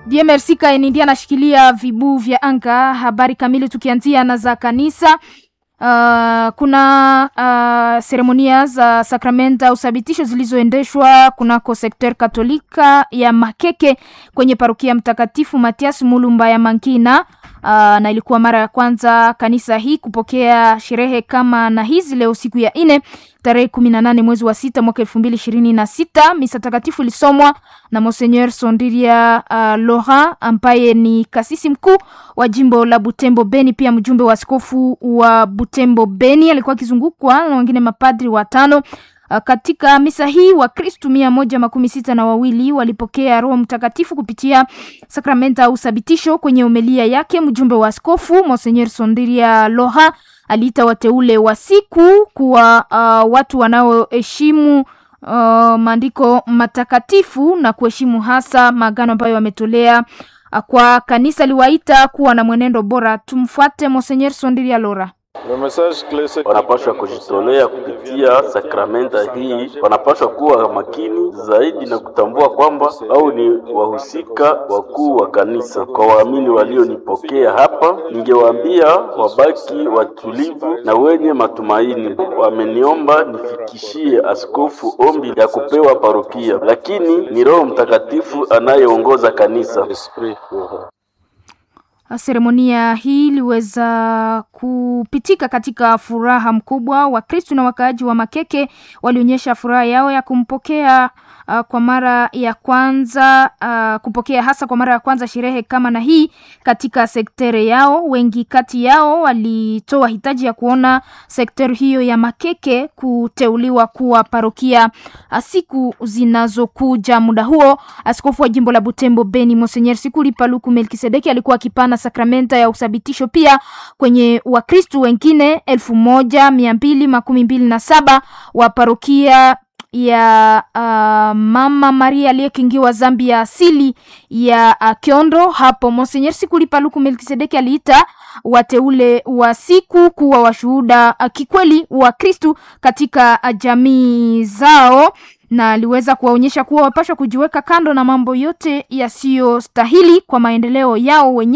DMRC Kaenindi anashikilia vibuu vya anga. Habari kamili tukianzia na za kanisa. Uh, kuna uh, seremonia za sakramenta au sabitisho zilizoendeshwa kunako sekter katolika ya Makeke kwenye parokia Mtakatifu Matias Mulumba ya Mankina. Uh, na ilikuwa mara ya kwanza kanisa hii kupokea sherehe kama na hizi leo siku ya nne tarehe kumi na nane mwezi wa sita mwaka elfu mbili ishirini na sita. Misa takatifu ilisomwa na Monseigneur Sondiria uh, Laurent ambaye ni kasisi mkuu wa jimbo la Butembo Beni, pia mjumbe wa askofu wa Butembo Beni. Alikuwa akizungukwa na wengine mapadri watano. Uh, katika misa hii Wakristu mia moja makumi sita na wawili walipokea Roho Mtakatifu kupitia sakramenta au sabitisho. Kwenye umelia yake mjumbe wa askofu Monseigneur Sondiria Loha aliita wateule wa siku kuwa uh, watu wanaoheshimu uh, maandiko matakatifu na kuheshimu hasa maagano ambayo wametolea uh, kwa kanisa. Aliwaita kuwa na mwenendo bora. Tumfuate Monseigneur Sondiria Lora. Wanapaswa kujitolea kupitia sakramenta hii, wanapaswa kuwa makini zaidi na kutambua kwamba au ni wahusika wakuu wa kanisa. Kwa waamini walionipokea hapa, ningewaambia wabaki watulivu na wenye matumaini. Wameniomba nifikishie askofu ombi ya kupewa parokia, lakini ni Roho Mtakatifu anayeongoza kanisa. Seremonia hii iliweza kupitika katika furaha mkubwa. Wakristu na wakaaji wa Makeke walionyesha furaha yao ya kumpokea uh, kwa mara ya kwanza uh, kupokea hasa kwa mara ya kwanza sherehe kama na hii katika sektere yao. Wengi kati yao walitoa hitaji ya kuona sektere hiyo ya Makeke kuteuliwa kuwa parokia siku zinazokuja. Muda huo askofu wa jimbo la Butembo Beni Monseigneur Sikuli Paluku Melkisedeki alikuwa akipana sakramenta ya uthabitisho pia kwenye Wakristu wengine elfu moja mia mbili makumi mbili na saba wa parokia ya uh, Mama Maria aliyekingiwa dhambi ya asili ya uh, Kiondo. Hapo Monseigneur Sikuli Paluku Melkisedeki aliita wateule wa siku kuwa washuhuda uh, kikweli wa Kristu katika uh, jamii zao na aliweza kuwaonyesha kuwa wapashwa kujiweka kando na mambo yote yasiyostahili kwa maendeleo yao wenyewe.